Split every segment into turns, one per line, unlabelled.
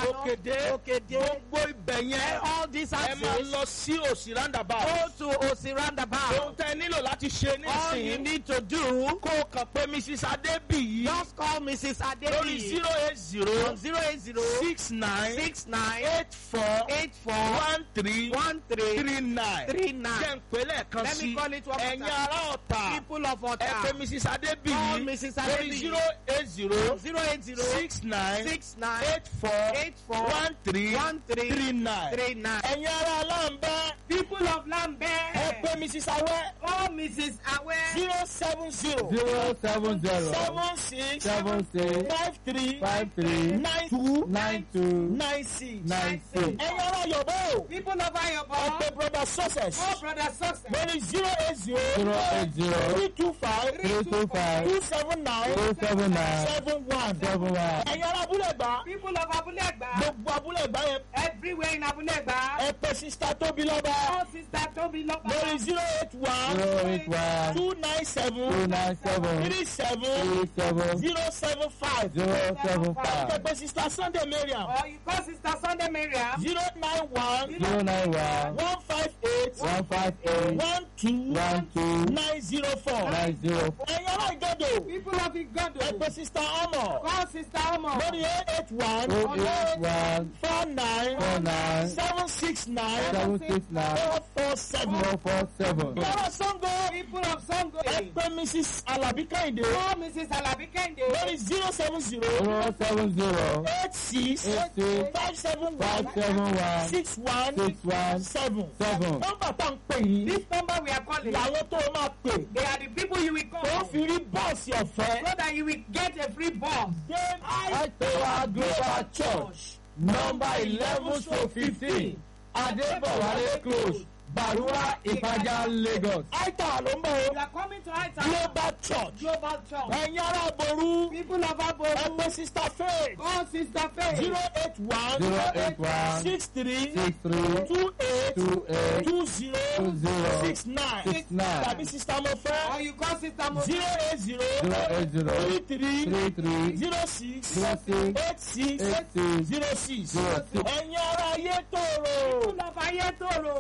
Ìyànàpáná,
òkèdè
Òkèdè.
gbogbo ibẹ̀ yẹn
all these
ẹ máa
axes
lọ sí òsì roundabout.
go to Osi
ohun
roundabout.
tẹ nílò láti ṣe
All you
nísìnyí
need to do,
kó o kàn pé mrs adébíyí
just call Mrs.
lórí
Adebi
zero eight zero
on zero eight zero
six nine
six nine
eight four
eight four
one three
one three
three nine
three
jẹ́
nine.
ń pè lẹ́ẹ̀kan
Let me
sí
call it one more
ẹ̀yin
time.
ará ọ̀tà
People of
ẹ pé
Ota
mrs
call
adébíyí
Mrs.
lórí
Adebi
zero eight zero
zero eight zero
six nine
six nine
eight four
eight four
one three
one three
three nine
three nine.
ẹ̀yin ará aláǹbẹ́
People of
ẹ
Lambert
pé mrs awẹ́
call Mrs. Awe
zero seven zero
zero seven zero
seven six
seven six
five three
five three
nine two
nine two
nine six.
nine six
ẹ̀yin ará yọ̀bọ̀ o
People of
ẹ
Ayobo
pé brother success
call Brother Success
lórí zero eight
zero
zero
eight zero
three two five
three two five
two seven nine
two seven nine
seven one.
seven one
ẹ̀yin ará abúlé gbà
People of Abulegba
gbogbo abúlé gbà yẹn
everywhere in Abulegba
ẹ pé sista tóbi lọ́ba
call Sister Tobi
lórí
Loba
zero eight one
zero eight one
two nine
two
seven
nine seven
three seven
three seven
zero seven five
zero seven
ẹ
five
pé sista sunday mariam
or you call Sister Sunday Mariam
zero nine one
zero nine one
one five eight
one five eight
one two
one two
nine zero four.
nine zero four
ẹ̀yin ará ìgọ́dọ̀
People of Igodo
ẹ pé sista ọmọ
call Sister Omo
lórí eight one
oh eight one
four nine
four nine
seven six nine
seven six nine
four four seven.
four four seven
Yàrá Sango
People of Sango
ẹ pé Mrs. Alabi Kẹ́hìndé
call Mrs. Alabi Kende
lórí zero seven zero
zero seven zero
eight six
eight six
five seven
five
one
seven one
six one
six one
seven.
seven
Nọ́mbà tá à ń pè yìí
this number we are calling
làwọn tó máa pè
they are the people you will
tó
call
fi rí bọ́ọ̀sì ọ̀fẹ́.
so that you will get a free bus.
Then
Aitowa Global Church number eleven to fifteen Adebowale close Barua Ipaja Lagos.
Aita ló ń bọ̀
You are coming to Aita
Global Church.
Global Church.
Ẹ̀yin ará Ború
People of
ẹ
Abo
pé Sista Faith
call Sister Faith
zero eight one
zero eight one
six three
six three
two eight
two eight
two zero
two zero
six nine
six nine
tàbí Sista Mofẹ́
or you call Sister Mo
zero eight zero
zero eight zero
three three
three three
zero six
zero six
eight six
eight six
zero six.
zero six.
Ẹ̀yin ará ayé tòrò.
People of Ayetoro.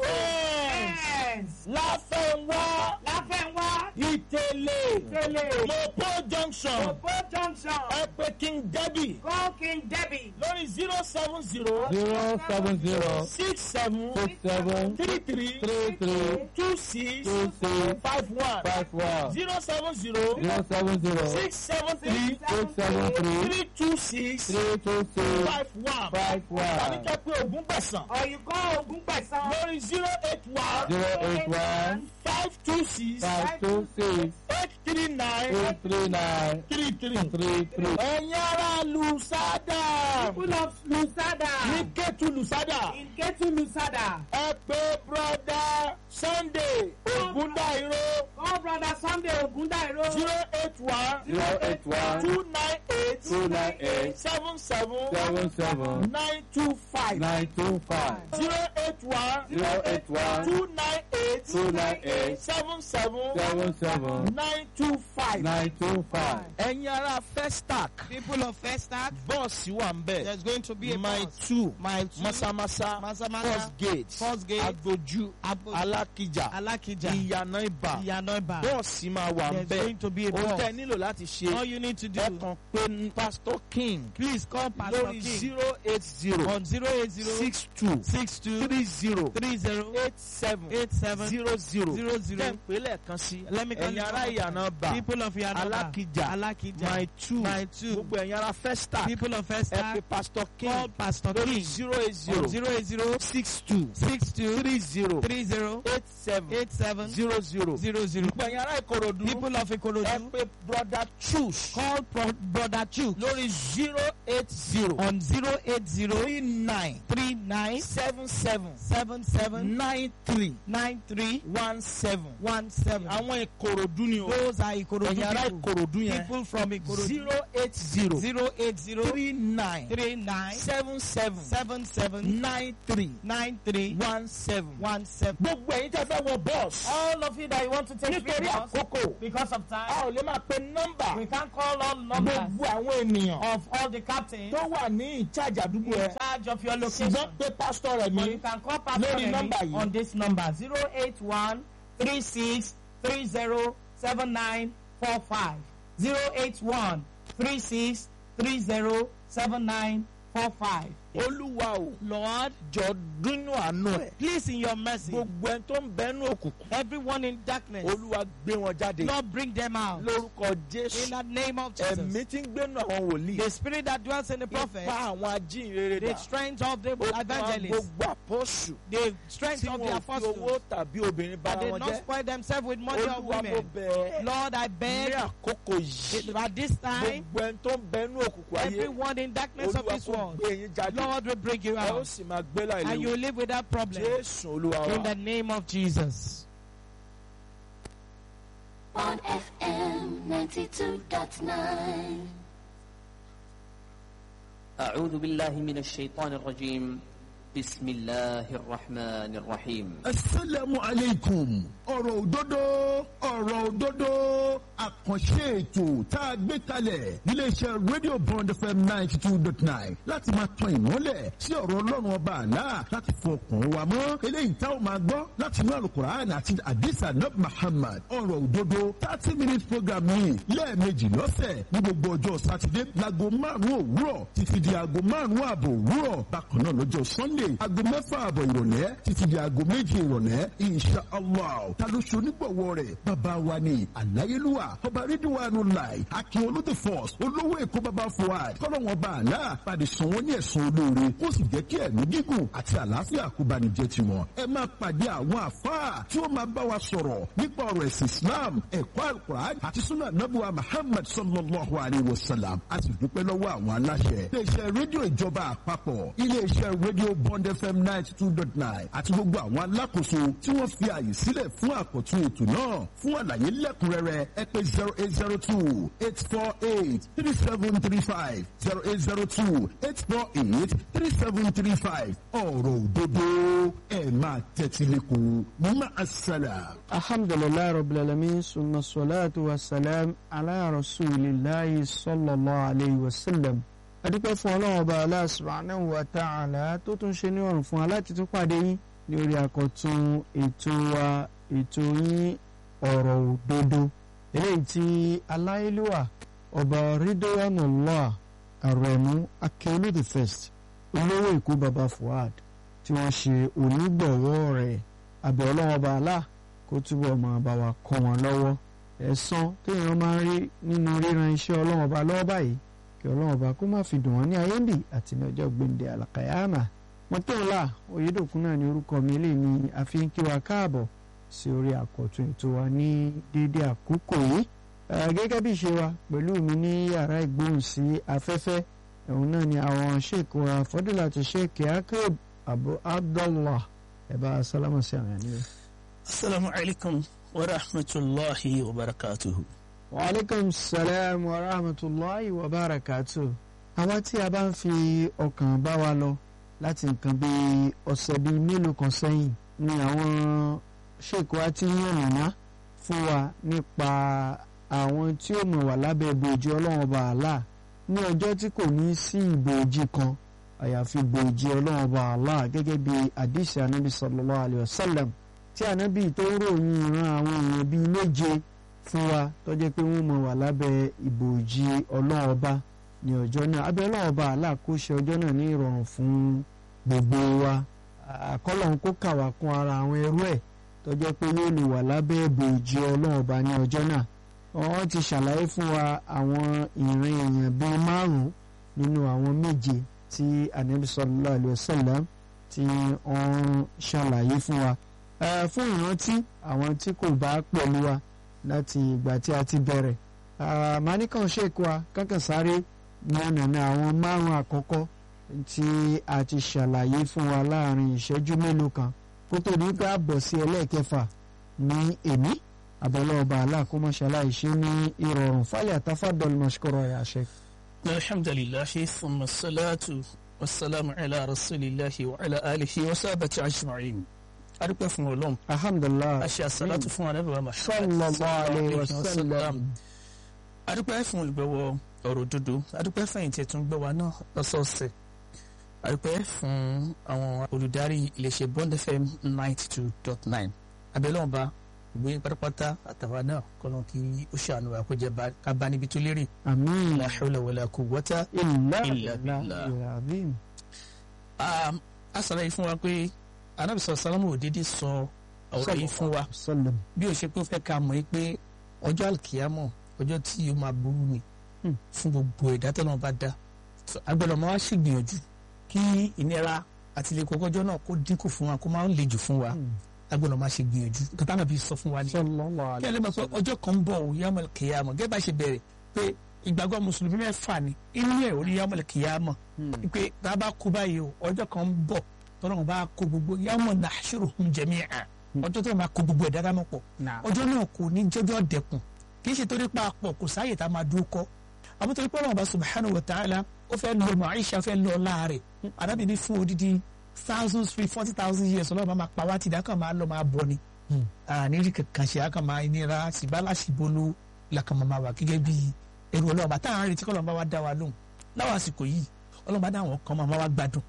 Yes.
Yes.
Láfẹ̀wá
Láfẹ̀wá.
Ìtẹ̀lé
Tele.
Mopo junction
Opo Junction.
ẹ pé King Debbie
Call King Debbie.
lórí zero seven zero
zero seven zero
six seven
six seven
three three
three three
two six
two six
five one
five one
zero seven zero
zero seven zero
six seven three
six seven three
three two six
three two six
five one
five
tàbí
one
kẹ́ pé ogún gbẹ̀sán
Or you call Ogunpesan.
lórí zero eight one
zero eight one
five two six
five two six
eight three nine
eight three nine
three three.
three three.
ẹ̀yin ará Lusada
People of Lusada.
ní Kétu Lusada
In Ketu Lusada.
ẹ pé broda Sunday Ogundairo
Call Brother Sunday Ogundairo.
zero eight one
zero eight one
two nine eight
two nine eight
seven seven
seven seven
nine two five
nine two five
zero eight one
zero eight one
two nine eight
two nine eight
seven seven
seven seven
nine two five.
nine two five.
ẹ̀yin ará Festac
People of Festac.
bọ́ọ̀sì wà ń bẹ̀
There's going to be a
mile
bus.
two
Mile two.
masamasa
Masamasa.
first gate
First gate.
agboju
Agboju.
alákìjà
Alakija.
ìyànà ibà
Iyanoiba.
bọ́ọ̀sì máa wà ń
There's
bẹ̀
going to be a
ohun
bus.
tẹ́ ẹ nílò láti ṣe
All you need to do.
ẹ kàn pé pastor king
Please call Pastor
lórí
King
zero eight zero
on 080
six two
62
three zero
30
eight seven
87
zero zero
Zero zero.
jẹ́ ń pè lẹ́ẹ̀kan sí
Let me call
ẹ̀yin
it
ará
one more
ìyànà bà
People of Yanoba.
Alakija.
Alakija.
my two
My two.
gbogbo ẹ̀yin ará Festac
People of
ẹ
Festac.
pè pastor
Call
king
Pastor
lórí
King
zero eight
on
zero
080
six two
62
three zero
30
eight seven
87
zero zero.
00.
gbogbo ẹ̀yin ará Ìkòròdú
People of
ẹ
Ikorodu.
pè brother choose
Call Pro- Brother Chu
lórí zero eight zero
on 080
three nine
39
seven seven
77
nine three
93 three
one seven.
one seven.
àwọn ìkòròdú ni o.
Those are Ikorodu
ẹ̀yin ará
people.
ìkòròdú yẹn.
People from Ikorodu.
zero eight zero
Zero eight zero
three nine
three nine
seven seven
seven seven
nine three
nine three
one seven.
one seven.
gbogbo ẹ̀yin tẹ́ fẹ́ wọ bọ́ọ̀sì.
All of you that you want to take
nítorí
videos,
àkókò
because of
a
time,
ò lè máa pe nọ́mbà
we can't call all numbers
gbogbo àwọn ènìyàn
of all the captains
tó wà ní ìchájà àdúgbò
in
ẹ.
charge of your location.
ṣùgbọ́n pé pásítọ̀ rẹ̀
But
mi
you can call Pastor
Lórí
Remi
nọ́mbà yìí.
on this number 081 36 30 79 45. 081 36 30 79 45.
olúwa o
Lord,
jọ dúnú àánú ẹ̀.
please in your mercy,
gbogbo ẹni tó ń bẹnu òkùnkùn
everyone in darkness,
olúwa gbé wọn jáde
Lord, bring them out.
lórúkọ
In
jésù
the name of Jesus.
ẹ̀mí tí ń gbénu àwọn wòlíì
The spirit that dwells in the
ipa
prophet,
àwọn ajínrere
the
dà
strength of the
ó pa
evangelists,
gbogbo àpọ́sù
the strength
tí
of
wọn
the
ò fi owó
apostles,
tàbí obìnrin bá
that they
wọn
not
jẹ́
spoil themselves with money or
olúwa mo
women.
bẹ̀ ẹ́
Lord, I
ní
beg
àkókò yìí
at this time,
gbogbo ẹni tó ń bẹnu òkùnkùn ayé
everyone in darkness of
olúwa
this
kò
world,
gbé yín jáde
Lord will bring you
ẹ ó
out.
sì máa gbé láì
And you
léwu
will live without problem.
jésù olúwa
In
wa.
the name of Jesus.
on FM 92.9.
أعوذ بالله من الشيطان الرجيم بسم الله الرحمن الرحيم
asalaamu aleykum ọ̀rọ̀ òdodo ọ̀rọ̀ òdodo àkànṣe ètò tá a gbé kalẹ̀ níléeṣẹ́ radio bond fm ninety two dot nine láti máa tan ìmọ́lẹ̀ sí ọ̀rọ̀ ọlọ́run ọba àlá láti fọkàn wa mọ́ eléyìí tá a máa gbọ́ láti inú alukur'an àti adisa nab muhammad ọ̀rọ̀ òdodo thirty minute program yìí lẹ́ẹ̀mejì lọ́sẹ̀ ní gbogbo ọjọ́ sátidé láago márùn-ún òwúrọ̀ títí di aago márùn-ún ààbọ̀ òwúrọ̀ bákan náà lọ́jọ́ sunday aago mẹ́fà ààbọ̀ ìrọ̀lẹ́ títí di aago méje ìrọ̀lẹ́ insha allah ta ló ṣe onígbọ̀wọ́ rẹ̀ bàbá wa ni àláyélúwà ọba rídíwánu láì akin olóde force olówó èkó bàbá fuad kọ́lọ́wọ́n bá àlá padì sàn wọ́n ní ẹ̀sùn olóore ó sì jẹ́ kí ẹ̀mí gígùn àti àlàáfíà kó bá ní jẹ́ tiwọn ẹ máa pàdé àwọn àfáà tí ó máa bá wa sọ̀rọ̀ nípa ọ̀rọ̀ ẹ̀sìn islam ẹ̀kọ́ alukur'an àti sunnah nabuwa muhammad sallallahu alayhi wa sallam a sì dúpẹ́ lọ́wọ́ àwọn aláṣẹ iléeṣẹ́ rédíò ìjọba àpapọ̀ iléeṣẹ́ rédíò bond fm ninety two dot nine àti gbogbo àwọn alákòóso tí wọ́n fi àyè sílẹ̀ fún àkọ́tún ètò náà fún àlàyé lẹ́kùnrẹ́rẹ́ ẹ pé zero eight zero two eight four eight three seven three five zero eight zero two eight four eight three seven three five ọ̀rọ̀ òdodo ẹ̀ máa tẹ́tí lẹ́kọ̀ọ́ máa ṣẹlẹ̀.
alhamdulilayi rabbil alamin summa salatu wa salam ala rasulillahi sallallahu alayhi wa sallam adúpẹ́ fún ọlọ́run ọba Allah subhanahu wa ta'ala tó tún ṣe ní ọ̀rùn fún wa láti tún pàdé yín ní orí àkọ́tún ètò wa ètò yín ọ̀rọ̀ òdodo eléyìí tí aláìlúwà ọba ridwanullah arẹ̀mú akẹ́olú the first olówó èkó baba fuad tí wọ́n ṣe onígbọ̀wọ́ rẹ̀ àbẹ̀ ọlọ́run ọba Allah kó túbọ̀ máa bá wa kọ́ wọn lọ́wọ́ ẹ̀san téèyàn máa ń rí nínú ríran iṣẹ́ ọlọ́run ọba lọ́wọ́ báyìí kí ọlọ́run ọba kó má fi dùn wọ́n ní ayé ń bì àti ní ọjọ́ gbẹ̀ǹdẹ̀ àlàkàyàmà mọ́tòlá oyédòkun náà ní orúkọ mi lè ní àfi ń kí wa káàbọ̀ sí orí àkọ́tún ètò wa ní déédéé àkókò yìí Eh, gẹ́gẹ́ bí ìṣe wa pẹ̀lú mi ní yàrá ìgbóhùn sí afẹ́fẹ́ ẹ̀hún náà ni àwọn sheik wa fọdúlà ti sheik akérè abu abdullah ẹ̀ bá sálámù sí àwọn ènìyàn.
السلام عليكم ورحمة الله وبركاته
waaleykum salaam wa rahmatulahi wa barakatu. àwa tí a bá ń fi ọkàn bá wa lọ láti nǹkan bí ọ̀sẹ̀ bíi mélòó kan sẹ́yìn ni àwọn ṣèkó wa ti ń yànnàná fún wa nípa àwọn tí ó mọ̀ wà lábẹ́ ìbòjì ọlọ́run ọba àlá ní ọjọ́ tí kò ní sí ìbòjì kan àyàfi ìbòjì ọlọ́run ọba àlá gẹ́gẹ́ bí àdìsí anábì sallallahu alayhi wa sallam tí anábì tó ń ròyìn ìran àwọn èèyàn bíi méje fún wa tó jẹ́ pé wọ́n mọ̀ wà lábẹ́ ìbòjì ọlọ́run ọba ní ọjọ́ náà abẹ́ ọlọ́run ọba aláàkóṣe ọjọ́ náà ní ìrọ̀rùn fún gbogbo wa àkọlọ́run kó kà wá kún ara àwọn ẹrú ẹ̀ tó jẹ́ pé yóò lè wà lábẹ́ ìbòjì ọlọ́run ọba ní ọjọ́ náà wọ́n ti ṣàlàyé fún wa àwọn ìran èèyàn bíi márùn-ún nínú àwọn méje tí anabi sallallahu alaihi wasallam tí wọ́n ṣàlàyé fún wa Eh, fún ìrántí àwọn tí kò bá pẹ̀lú wa láti ìgbà tí a ti bẹ̀rẹ̀ màníkàn ṣèkú wa kankan sáré nànàna àwọn márùn àkọ́kọ́ tí a ti ṣàlàyé fún wa láàrin ìṣẹ́jú mélòó kan kó tó di pé a bọ̀ sí ẹlẹ́ẹ̀kẹfà ní èní àbọ̀lọ́ọ̀bà aláàkómọ́ṣálá ìṣe ní ìrọ̀rùn fálẹ̀ àtàfàdọ́lù mọ̀ṣkọ́rọ̀ ẹ̀ àṣẹ.
alhamdulilahi thumma salatu wasalaamu ala rasulillahi wa ala alihi wa sábàtì ajma'in adúpẹ́ fún ọlọ́run
alhamdulilah
a ṣe àsálàtù fún anábìwá Muhammad
sallallahu alayhi wa sallam.
adúpẹ́ fún olùgbẹ̀wọ̀ ọ̀rọ̀ òdodo adúpẹ́ fẹ̀yìntì ẹ̀tún gbẹ̀wà náà lọ́sọ̀ọ̀sẹ̀ adúpẹ́ fún àwọn olùdarí iléeṣẹ́ Bond FM ninety two dot nine abẹ́lẹ́wọ̀nba ìgbé pátápátá àtàwa náà kọ́nà kí ó ṣàánú wa kó jẹ́ bá- ká bá níbi tó lérè
àmín
la hawla wala quwwata
ilà
Illa
ilà
billah.
ilà àbín.
Um, a sọ̀rọ̀ yìí fún wa pé anábìsọ̀ sálámù òdìdí sọ ọ̀rọ̀ yìí fún wa
sallam.
bí o ṣe pé ó fẹ́ ká mọ̀ yìí pé ọjọ́ àlùkìyámọ̀ ọjọ́ tí o máa burú ni
Hmm.
fún gbogbo ẹ̀dá tó náà bá dá So, agbọ́dọ̀ máa wá ṣègbìyànjú kí ìnira àti ilé kọ́kọ́jọ́ náà kó dínkù fún wa kó máa ń le jù fún wa agbọ́dọ̀ máa ṣègbìyànjú kàtà náà bí sọ fún wa ni
sallallahu
kí ẹ lè
alayhi
mọ̀ pé ọjọ́ kan ń bọ̀ ò yamal kìyàmọ̀ gẹ́gẹ́ bá ṣe bẹ̀rẹ̀ pé ìgbàgbọ́ mùsùlùmí mẹ́fà ni inú ẹ̀ orí yamal kìyàmọ̀ pé tá a bá kú báyìí o ọjọ́ kan ń bọ̀ tọ́lọ́run bá kó gbogbo yamal nahshuruhum jami'a ọjọ́ tó máa kó gbogbo ẹ̀dá dáná pọ̀
Naam.
ọjọ́ náà kò ní jọjọ́ dẹkùn kì í ṣe torí pa pọ̀ kò sáàyè tá a máa dúró kọ́ àmọ́ torí pé Ọlọ́run bá subhanahu wa ta'ala ó fẹ́ lọ mọ̀ Aisha fẹ́ lọ láàrẹ̀ arábìnrin fún odidi thousands three forty thousand years Ọlọ́run bá máa pa wá tìdá kan máa lọ máa bọ̀ ni àníri kankan ṣe àkàn máa nira ṣìbálà ṣìbolo làkàn máa wà gẹ́gẹ́ bí ẹrù Ọlọ́run bá táwọn arìnrìn tí kọ́ Ọlọ́run bá wá dá wa lóhùn láwọn àsìkò yìí Ọlọ́run bá dá àwọn kan máa wá gbádùn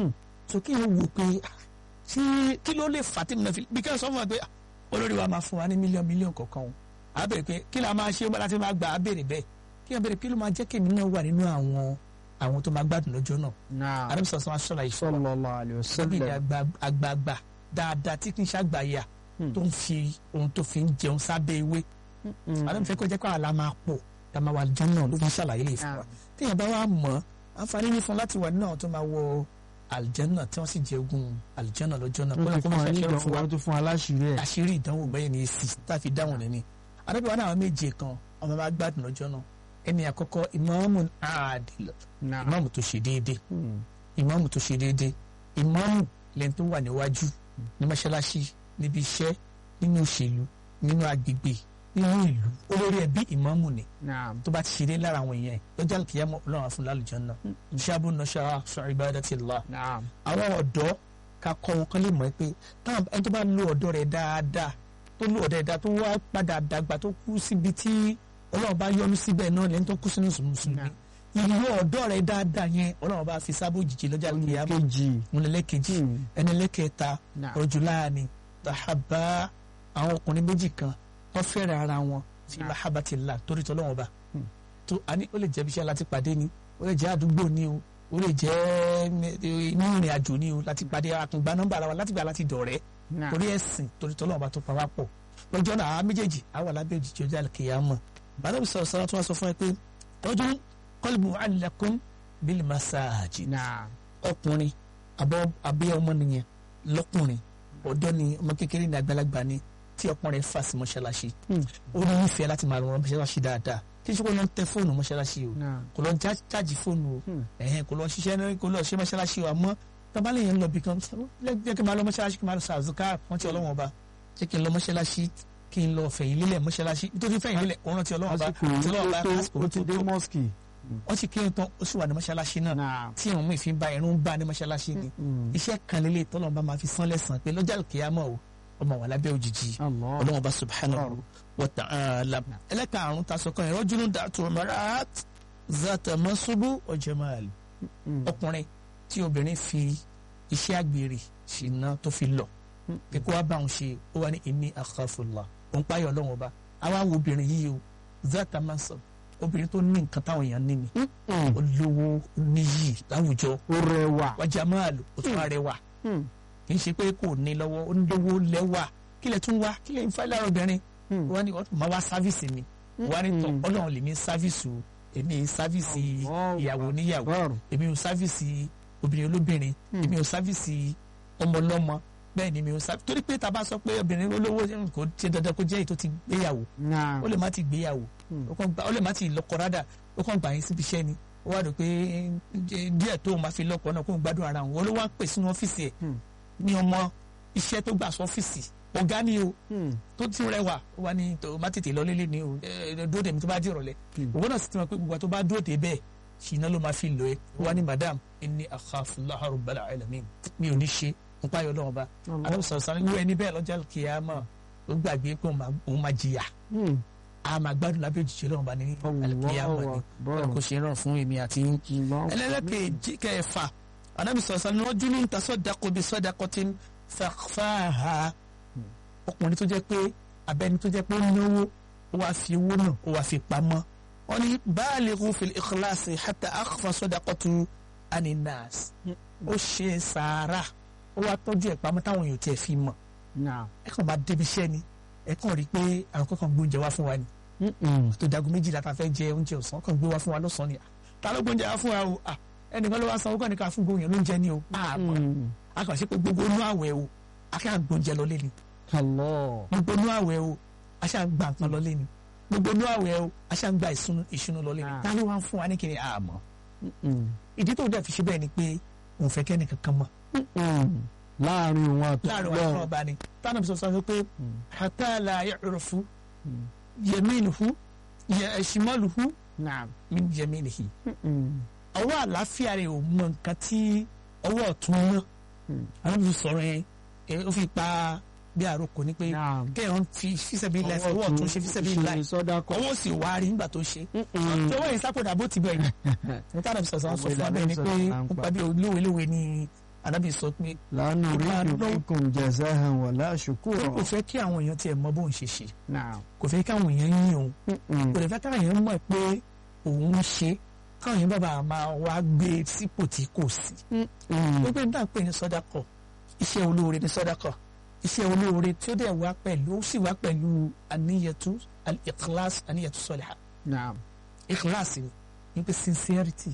so kí n wò pé ah, ṣé kí ló lè fà tèmi náà fi bí kí n sọ fún wa pé ah, olórí wa máa fún wa ní mílíọ̀nù mílíọ̀nù kọ̀ọ̀kan o a béèrè pé kí la máa ṣe ó bá láti máa gbà á béèrè bẹ́ẹ̀ kí a béèrè kí ló máa jẹ́ kémi náà wà nínú àwọn àwọn tó máa gbádùn lọ́jọ́ náà
Naam.
àdàbí sọ̀sọ́ máa ṣọ́ra ìṣọ́
sallallahu alayhi wa
sọ́bí ni
sallam.
àgbà- àgbààgbà dáadáa tí kì í ṣàgbàyà tó ń fi ohun tó fi ń jẹun sábẹ́ ewé àdàbí fẹ́ kó jẹ́ pé àlá máa pọ̀ tá a máa wà lọ́jọ́ náà ló fi ń ṣàlàyé lè fún wa téèyàn bá wà mọ̀ àǹfààní ní fún láti wà nínú àwọn tó máa wọ àlìjẹ́nà tí wọ́n sì jẹ ogún àlìjẹ́nà lọ́jọ́ náà
wọ́n ti
kó
fún wa ní
ṣàṣẹ fún wa
ìdánwò tó fún wa láṣìírí ẹ̀.
àṣírí ìdánwò bẹ́ẹ̀ ni èsì tá a fi dáhùn lẹ́ni adábíwá náà àwọn méje kan ọmọ bá gbádùn lọ́jọ́ náà ẹni àkọ́kọ́ ìmáàmù àdìlọ
Naam.
ìmáàmù tó ṣe déédé
Hmm.
ìmáàmù tó ṣe déédé ìmáàmù lẹ́ni tó wà níwájú ní mọ́ṣáláṣí níbi iṣẹ́ nínú òṣèlú nínú agbègbè nínú ìlú olórí ẹbí ìmáàmù ni
Naam.
tó bá ti ṣe dé lára àwọn èèyàn ẹ̀ lọ́jọ́ àlùkìyámọ̀ ọlọ́run á fún lálùjọ náà ṣáàbù nọ́ṣára sọ ibadatillah
Naam.
àwọn ọ̀dọ́ ká kọ́ wọn kán lè mọ̀ ẹ́ pé táwọn ẹni tó bá lo ọ̀dọ́ rẹ̀ dáadáa tó lo ọ̀dọ́ rẹ̀ dáadáa tó wá padà dàgbà tó kú síbi tí ọlọ́run bá yọ́nú síbẹ̀ náà lẹ́ni tó kú sínú mùsùlùmí ìlú ọ̀dọ́ rẹ̀ dáadáa yẹn ọlọ́run bá fi sábò jìjì lọ́jà kìyàmù
kejì.
múlẹ̀lẹ́kejì ẹni lẹ́kẹta
Naam.
rọ̀jùláàni tàhábà àwọn ọkùnrin méjì kan wọ́n fẹ́ràn ara wọn fi mahabbatillah torí tọ́lọ́wọ́n bá tó a ní ó lè jẹ́ ibiṣẹ́ láti pàdé ni ó lè jẹ́ àdúgbò ni o ó lè jẹ́ inú ìrìn àjò ni o láti pàdé àtúngbà nọ́mbà ara wa láti gbà láti dọ̀rẹ́
Naam.
torí ẹ̀sìn torí tọ́lọ́wọ́n bá tó pa wá pọ̀ lọ́jọ́ náà àwọn méjèèjì àwọn alábẹ́ òjijì ọjà kìyàmọ̀ bàbá mi sọ̀rọ̀ sọ̀rọ̀ tó wá sọ fún ẹ pé ọdún qalbu mu'allaqun bil masajid
Naam.
ọkùnrin àbọ̀ abẹ́ ọmọ nìyẹn lọ́kùnrin ọ̀dọ́ ni ọmọ kékeré ní àgbàlagbà ni tí ọkùnrin fà sí mọ́ṣáláṣí ó ní ìfẹ́ láti máa rọrùn mọ́ṣáláṣí dáadáa kí ṣe kó lọ ń tẹ fóònù mọ́ṣáláṣí o
Naam.
kò lọ ń já- jáàjì fóònù o ẹ̀hẹ́n kò lọ ṣiṣẹ́ ní kò lọ ṣe mọ́ṣáláṣí o àmọ́ tábàlẹ̀ yẹn ń lọ bí kan jẹ́ kí n máa lọ mọ́ṣáláṣí kí n máa lọ sàzùká rántí ọlọ́wọ́n ọba jẹ́ kí n lọ mọ́ṣáláṣí kí n lọ fẹ̀yìn lélẹ̀ mọ́ṣáláṣí nítorí fẹ̀yìn lélẹ̀ òun rántí ọlọ́wọ́n ọba
Àsìkò
tí ọlọ́wọ́n ọba
tó
lásìkò
ó ti
tó
dé
tó
mọ́sìkì.
wọ́n ti kí n tán ó sì wà ní mọ́ṣáláṣí náà
Naam.
tí àwọn míì fi ń ba irun bá ní mọ́ṣáláṣí ni iṣẹ́ kan lélẹ̀ tọ́lọ́run bá máa fi sán lẹ́sàn pé lọ́jà kìyàmọ́ o ọmọ wà lábẹ́ òjijì
Allah.
ọlọ́run bá subhanahu wa ta'ala ẹlẹ́karùn-ún ta sọ kan ẹ̀rọ jùlọ dàtú ọmọrat zata masubu wa jamal ọkùnrin tí obìnrin fi iṣẹ́ àgbèrè ṣìnà tó fi lọ pé kó wá bá òun ṣe ó wá ní inni akhafullah òun páyọ̀ ọlọ́run ọba àwa wo obìnrin yìí o zata masub obìnrin tó ní nǹkan táwọn èèyàn ní ni olówó níyì láwùjọ
ó rẹwà.
wa jamal ó tún wá rẹwà kì í ṣe pé kò ní lọ́wọ́ ó ń lówó lẹ́wà kí lẹ tún wá kí lẹ ń fẹ́ lára obìnrin wọ́n ní ọ̀tún máa wá sáfíìsì mi wọ́n ní tọ́ ọlọ́run lèmi sáfíìsì o èmi ń sáfíìsì ìyàwó níyàwó èmi ò sáfíìsì obìnrin olóbìnrin èmi ò sáfíìsì ọmọlọ́mọ bẹ́ẹ̀ ni mi ò sáfíìsì torí pé tá a bá sọ pé obìnrin olówó kò ṣe dandan kó jẹ́ èyí tó ti gbéyàwó
Naam.
ó lè má ti gbéyàwó ó kàn gbà- ó lè má ti lọ́kọ rádà ó kàn gbà yín síbi iṣẹ́ ni ó wá rò pé díẹ̀ tó o máa fi lọ́kọ náà kó o gbádùn ara òun olówó á pè sínú ọ́fíìsì ẹ̀ ní ọmọ iṣẹ́ tó gbà sọ́fíìsì ọ̀gá ni o
Hmm.
tó ti rẹwà ó wà ní tó má tètè lọ lélẹ̀ ni o ẹ ẹ dúró dèmi tó bá di ìrọ̀lẹ́ òwò náà sì ti mọ̀ pé gbogbo àti tó bá dúró dé bẹ́ẹ̀ ṣìnà ló máa fi lò ẹ́ ó wà ní madam inni akhafullaha rabbal alamin mi ò ní ṣe n páyọ̀ lọ́wọ́ bá aláwọ̀ sọ̀rọ̀ sáré wú ẹni bẹ́ẹ̀ lọ́jà kìyàmọ̀ ó gbàgbé pé òun máa- òun máa jìyà
Hmm.
a máa gbádùn lábẹ́ òjijì lọ́wọ́ bá ní alikiyama ni
Allahu
kò ṣe rán fún èmi àti yín
Allahu
ẹlẹ́lẹ́kẹ̀ẹ́jì kẹfà anabi sọ̀rọ̀ sáré wọ́n dúró níta sọ́dàkọ̀ bí sọ́dàkọ̀ tí ń fàáhà ọkùnrin tó jẹ́ pé abẹ́ni tó jẹ́ pé ó náwó ó wàá fi owó náà ó wàá fi pamọ́ wọ́n ní balighu fil ikhlasi hatta akhfa sọ́dàkọ̀tù aninas ó ṣe sàárà ó wàá tọ́jú ẹ̀ pamọ́ táwọn èèyàn tiẹ̀ fi mọ̀
Naam.
ẹ kàn bá débi iṣẹ́ ni ẹ kàn rí i pé àwọn kankan gbóúnjẹ wá fún wa ni
Mm-mm.
tó dagun méjìlá ta fẹ́ jẹ oúnjẹ ọ̀sán kan gbé wá fún wa lọ́sàn-án ni ta ló gbóúnjẹ wá fún wa o Ah, ẹnìkan ló wá sanwó kàn ní ká fún gbóúnjẹ lóúnjẹ ni o àmọ́
Mm.
a kàn ṣe pé gbogbo inú àwẹ̀ o a kàn ń gbóúnjẹ lọ lé ni
Allah.
gbogbo inú àwẹ̀ o a ṣàn ń gba nǹkan lọ lé ni gbogbo inú àwẹ̀ o a ṣàn ń gba ìsúnú ìṣúnú lọ lé ni
Ah.
ta ló wá ń fún wa ní kiri àmọ́
Mm-mm.
ìdí tó dẹ̀ fi ṣe bẹ́ẹ̀ ni pé òun fẹ́ kẹ́ni kankan mọ̀
Mm-mm. láàrin òun àti
láàrin wa fún ọba ni tánà bí sọ sọ pé hatta la ya'rufu yaminuhu ya- shimaluhu
Naam.
min yaminihi
Mm-mm.
ọwọ́ àlàáfíà rẹ̀ ò mọ nǹkan tí ọwọ́ ọ̀tún ná
Hmm.
àwọn fi sọ̀rọ̀ yẹn ẹ, ó fi pa bí àròkọ ni pé
Naam.
kéèyàn fi fíṣẹ̀bí láì ọwọ́ ọ̀tún ṣe fíṣẹ̀bí láì
sọ́dákọ̀.
ọwọ́ sì wá rí nígbà tó ṣe
Mm-mm.
ọwọ́ yẹn sápòdà bó ti bẹ̀rẹ̀ ní tàbí sọ̀sọ̀ sọ fún abẹ́ ni pé ó pa bí olówelówe ni anábì sọ pé
La nuridu
Ìbàdàn.
minkum jazahan wala
kò
shukura.
fẹ́ kí àwọn èèyàn tiẹ̀ mọ bóun ṣe ṣe
Naam.
kò fẹ́ kí àwọn èèyàn yín òun
Mm-mm.
kò lè fẹ́ káwọn èèyàn mọ̀ pé òun ń ṣe káwọn èèyàn bàbá máa wá gbé sípò tí kò sí
Mm-mm.
gbogbo nígbà pé ní sọdakọ iṣẹ́ olóore ní sọdakọ iṣẹ́ olóore tí ó dẹ̀ wá pẹ̀lú ó sì wá pẹ̀lú àníyàtú al-ikhlas àníyàtú sọlá
Naam.
ikhlas ni ní pé sincerity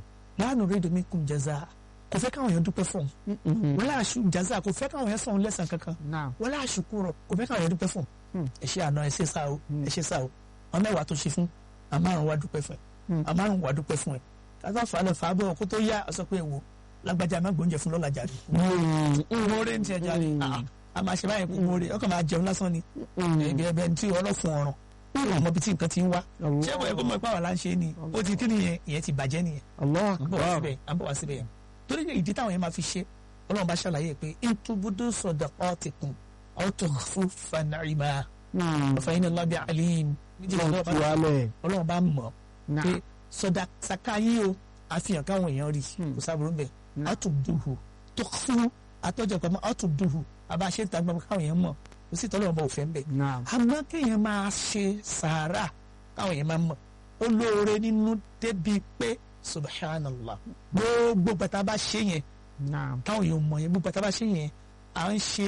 la nuridu minkum jaza kò fẹ́ káwọn èèyàn dúpẹ́ fún un
Mm-mm.
wala aṣù jaza kò fẹ́ káwọn èèyàn sọ̀rọ̀ lẹ́sàn kankan
Naam.
wala ashukuro kò fẹ́ káwọn èèyàn dúpẹ́ fún un
Hmm.
ẹ ṣe àná ẹ ṣe sá o
Hmm.
ẹ ṣe sá o àwọn mẹ́wàá tó ṣe fún àmárùn wa dúpẹ́ fún ẹ
Hmm.
àmárùn wa dúpẹ́ fún ẹ tàbá falẹ̀ fàábọ̀ kó tó yá ọ sọ pé wo lágbájá má gbóúnjẹ fún lọ́la jàre kúmọ́rẹ́ ní tiẹ̀ jàre Ah, a máa ṣe báyìí kúmọ́rẹ́ ọkàn máa jẹun lásán ni ẹgbẹ́ ẹbẹ tí ọlọ́fun ọ̀ràn ọmọ bíi tí nǹkan ti ń wá ṣé ìwọ ẹ̀kọ́ mọ̀ ipá wà láǹṣe ni ó ti kí nìyẹn ìyẹn ti bàjẹ́ nìyẹn
Allah
à ń bọ̀ wá
akbar.
síbẹ̀ à ń bọ̀ wá síbẹ̀ yẹn torí ní ìdí táwọn yẹn máa fi ṣe ọlọ́run bá ṣàlàyé pé intubudu sadaqatikum aw tukhfuha ni'ma
Mm.
fa inna Allaha bihi alim méjìlá
Wọ́n
ọlọ́run
tu
bá-
alẹ̀.
ọlọ́run bá mọ̀ pé
Naam.
sọdá saka yín o àfihàn káwọn èèyàn rí
Hmm.
kò sábúrú bẹ́ẹ̀
Hmm.
àtúndùhù tó fún àtọ́jọ́ pamọ́ àtúndùhù àbá ṣe ń ta gbọmọ káwọn èèyàn mọ̀ kò sí tọ́lọ́run bá òfin bẹ́ẹ̀
Naam.
àmọ́ kéèyàn máa ṣe sàárà káwọn èèyàn máa mọ̀ ó lóore nínú débi pé subhanallah gbogbo bàtà bá ṣe yẹn
Naam.
táwọn èèyàn mọ̀ yẹn gbogbo bàtà bá ṣe yẹn à ń ṣe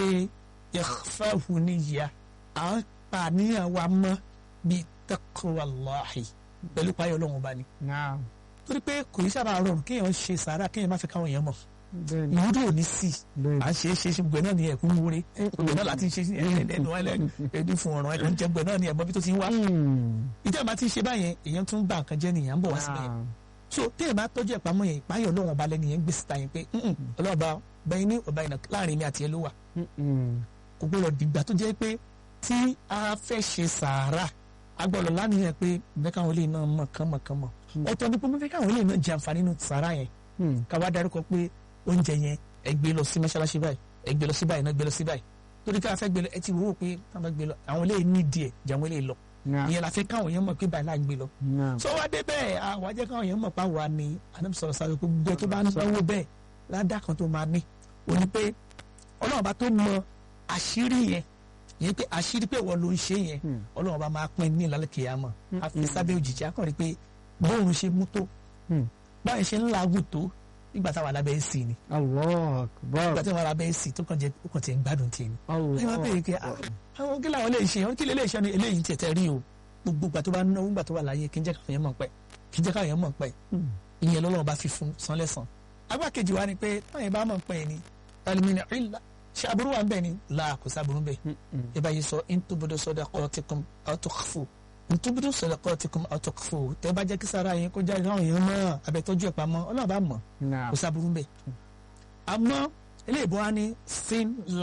ikhfahu niyya à ń pa àníyàn wa mọ́ bíi taqwallahi pẹ̀lú payọ̀ ọlọ́run ọba ni
Naam.
torí pé kò ní sábà rọrùn kéèyàn ṣe sàárà kéèyàn má fi káwọn èèyàn mọ̀
Bẹ́ẹ̀ni.
ìwúdò ò ní sí
Bẹ́ẹ̀ni.
à ń ṣe é ṣe é ṣe gbẹ náà ni ẹ̀kún wúre gbẹ náà láti ṣe ẹnu ẹni fún ọ̀ràn ẹ̀kún jẹ gbẹ náà ni ẹ̀mọ́ bí tó ti ń wá
Mm.
ìjọba máa ti ń ṣe báyẹn èèyàn tún bá nǹkan jẹ́ nìyẹn ń bọ̀ wá síbẹ̀ yẹn
Naam.
so téèyàn bá tọ́jú ìpamọ́ yẹn ìpáyọ̀ ọlọ́run ọba lẹ́nu yẹn gbé síta yẹn pé "Mm-mm, ọlọ́run ọba bẹ́ẹ̀ ní ọba ìnà láàrin mi àti ẹ ló wà
Mm-mm.
kò gbọ́dọ̀ dìgbà tó jẹ́ pé tí a fẹ́ ṣe sàárà a gbọ́dọ̀ lánìyàn pé bẹ́ẹ̀ káwọn ilé náà mọ̀ kán mọ̀ kán mọ̀ ọ̀tọ̀ ni pé mo fẹ́ káwọn ilé náà jẹ àǹfààní nínú sàárà yẹn
Mm.
ká wá dárúkọ pé oúnjẹ yẹn ẹ gbé lọ sí mọ́ṣáláṣí báyìí ẹ gbé lọ sí báyìí náà gbé lọ sí báyìí torí ká fẹ́ gbé lọ ẹ ti wò ó pé táwọn gbé lọ àwọn ilé ní díẹ̀ jẹ́ àwọn ilé lọ
Naam.
ìyẹn la fẹ́ káwọn yẹn mọ̀ pé báyìí láà gbé lọ
Naam.
sọ wá dé bẹ́ẹ̀ àwọn ajẹ́ káwọn yẹn mọ̀ pa wà ní anabi sọ̀rọ̀ sáré pé gbogbo tó bá ń náwó bẹ́ẹ̀ ládàá kan tó máa ní o ní pé ọlọ́run bá tó mọ àṣírí yẹn yẹn pé àṣírí pé wọ́n ló ń ṣe yẹn
Hmm.
ọlọ́run bá máa pín ní ìlànà kìyàmọ̀ àfi sábẹ́ òjìji akọrin pé bóun ṣe mú tó
Hmm.
báyìí ṣe ń làágùn tó nígbà táwọn alábẹ́ èsì ni
Allah akbar.
nígbà tí wọn alábẹ́ èsì tó kàn jẹ́ ó kàn tiẹ̀ ń gbádùn tiẹ̀ ni
Allah
ẹ máa bẹ̀rẹ̀ pé ah, àwọn kí làwọn lè ṣe àwọn kí lè lè ṣe ni eléyìí ń tẹ̀tẹ̀ rí o gbogbo ìgbà tó bá náwó ìgbà tó wà láyé kí n jẹ́ káwọn yẹn mọ̀ pẹ́ kí n jẹ́ káwọn yẹn mọ̀ pẹ́
Hmm.
ìyẹn lọ́lọ́run bá fi fún san lẹ́sàn. agbá kejì wa ni pé táwọn yẹn bá mọ̀ pẹ́ ni alimini ìlà ṣe aburú wa ń bẹ̀ ni là kò sábúrú bẹ̀.
Mm-mm.
ẹ bá yìí sọ ntubudu sadaqatikum aw tukhfu ntubudu sadaqatikum aw tukhfu tẹ bá jẹ́ kí sara yẹn kó jáde káwọn yẹn mọ̀ abẹ́tọ́jú ẹ̀ pamọ́ ọlọ́run bá mọ̀
Naam.
kò sábúrú bẹ̀. àmọ́ eléyìí bọ́ wa ní sin lie